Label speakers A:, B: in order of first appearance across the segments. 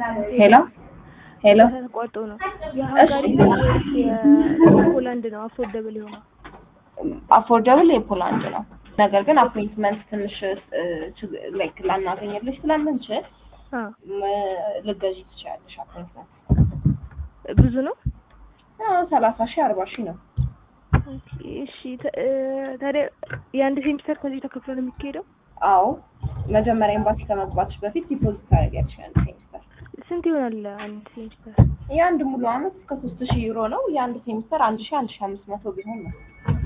A: ሄሎ ሄሎ
B: ተቋርጦ ነው የሀንጋሪ ነው ወይስ የፖላንድ ነው አፎርደብል የሆነው?
A: አፎርደብል የፖላንድ ነው። ነገር ግን አፖይንትመንት ትንሽ ላይክ ላናገኝልሽ ስለምንችል
B: አ
A: ልገዢ ትችላለሽ። አፖይንትመንት
B: ብዙ ነው።
A: ሰላሳ ሺህ አርባ ሺህ ነው።
B: ኦኬ፣ እሺ ተ- እ፣ ታዲያ የአንድ ሴሚስተር ከዚህ ተከፍሎ ነው የሚካሄደው?
A: አዎ መጀመሪያ ኤምባሲ ከመግባትሽ በፊት ዲፖዚት ታደርጊያለሽ አንድ ሴሚስተር።
B: ስንት ይሆናል አንድ ሴሚስተር?
A: የአንድ ሙሉ አመት እስከ ሶስት ሺህ ዩሮ ነው። የአንድ ሴሚስተር አንድ ሺህ አንድ ሺህ አምስት መቶ ቢሆን ነው።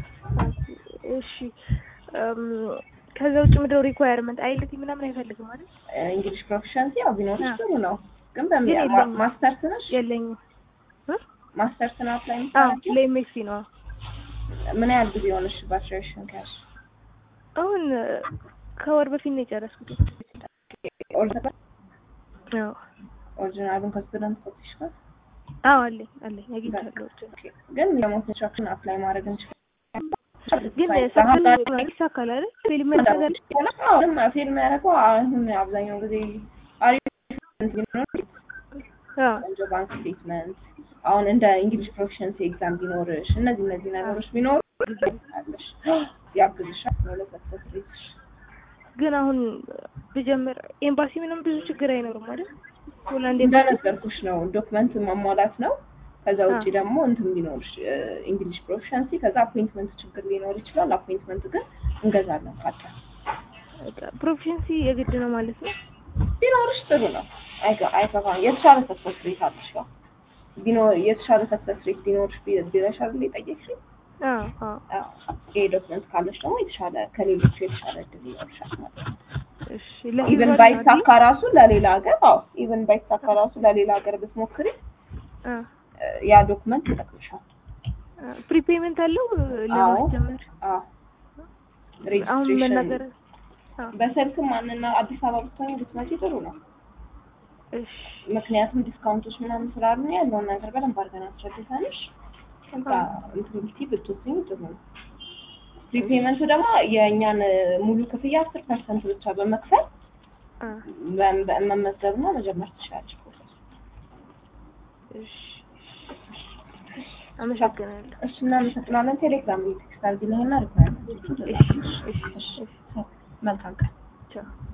B: እሺ እም፣ ከዛ ውጭ ምድረው ሪኳየርመንት አይልቲ ምናምን አይፈልግም ማለት
A: እንግሊሽ ፕሮፊሸንሲ ያው ቢኖርሽ
B: አዎ።
A: ጥሩ ነው። ግን
B: ግን
A: በሚ
B: የለኝም።
A: ማስተርስ ነሽ?
B: የለኝም። እ?
A: ማስተርስ ነው አፕላይ
B: አዎ
A: የምታደርጊው?
B: ለኤምኤስሲ ነው።
A: ምን ያህል ጊዜ ሆነሽ ባችለርሽን ከያዝሽ?
B: አሁን እ፣ ከወር በፊት ነው የጨረስኩት።
A: ኦሪጂናል
B: አዎ
A: ኦሪጂናሉን ከስቱደንት ኮፒሽ ጋር
B: አዎ አለኝ አለኝ አግኝቻለሁ።
A: ግን የሞት ኢንስትራክሽን አፕላይ ማድረግ እንችላለን።
B: ግን ሰክል ይሳካል አይደል? ፊልም ነገር
A: አሁንም ፊልም ያደረገው አሁን አብዛኛው ጊዜ አሪፍ ቢኖር
B: አዎ
A: ቆንጆ ባንክ ስቴትመንት አሁን እንደ እንግሊሽ ፕሮፊሽንሲ ኤግዛም ቢኖርሽ እነዚህ እነዚህ ነገሮች ቢኖሩ አለሽ ያግዝሻል ነው ለሰክሰስ ሬትሽ።
B: ግን አሁን ብጀምር ኤምባሲ ምንም ብዙ ችግር አይኖርም አይደል? ሆላንድ ኤምባሲ
A: እንደነገርኩሽ ነው ዶክመንት ማሟላት ነው። ከዛ ውጭ
B: አዎ።
A: ደግሞ እንትን ቢኖርሽ እንግሊሽ ፕሮፊሽንሲ ከዛ አፖይንትመንት ችግር ሊኖር ይችላል። አፖይንትመንት ግን እንገዛለን ካጣ
B: ፕሮፊሽንሲ የግድ ነው ማለት ነው።
A: ቢኖርሽ ጥሩ ነው። አይገ- አይገባም። የተሻለ ሰክሰስ ሬት አለሽ። ያው ቢኖር የተሻለ ሰክሰስ ሬት ቢኖርሽ ቢ- ቢለሽ አይደል የጠየቅሽኝ?
B: አዎ አዎ
A: አዎ። ይሄ ዶክመንት ካለሽ ደግሞ የተሻለ ከሌሎቹ የተሻለ እድል ይኖርሻል ማለት ነው።
B: እሺ
A: ኢቨን
B: ለሂዝባል
A: ባይሳካ ራሱ ለሌላ ሀገር አዎ ኢቨን ባይሳካ ራሱ ለሌላ ሀገር ብትሞክሪ እ፣ ያ ዶክመንት ይጠቅምሻል።
B: ፕሪፔመንት አለው ለማስጀመር
A: አዎ
B: አሁን
A: ሬጅስትሬሽን
B: መናገር አዎ
A: በስልክም ማንና አዲስ አበባ ብትሆኝ ብትመጪ ጥሩ ነው።
B: እሺ
A: ምክንያቱም ዲስካውንቶች ምናምን ስላሉ ያለውን ነገር በደንብ አድርገን አስረድተንሽ ከዛ እንትን ብትይ ብትወስኝ ጥሩ ነው። ፕሪፔመንቱ ደግሞ የእኛን ሙሉ ክፍያ አስር ፐርሰንት ብቻ በመክፈል
B: አ
A: በ- በ- መመዝገብና መጀመር ትችላለች ፕሮሰስ።
B: እሺ አመሰግናለሁ።
A: እሱ እናመሰግናለን። ቴሌግራም ላይ ቴክስት አድርጊልኝና ሪኳየርመንት
B: እሺ እሺ እሺ
A: መልካም ቀን።
B: ቻው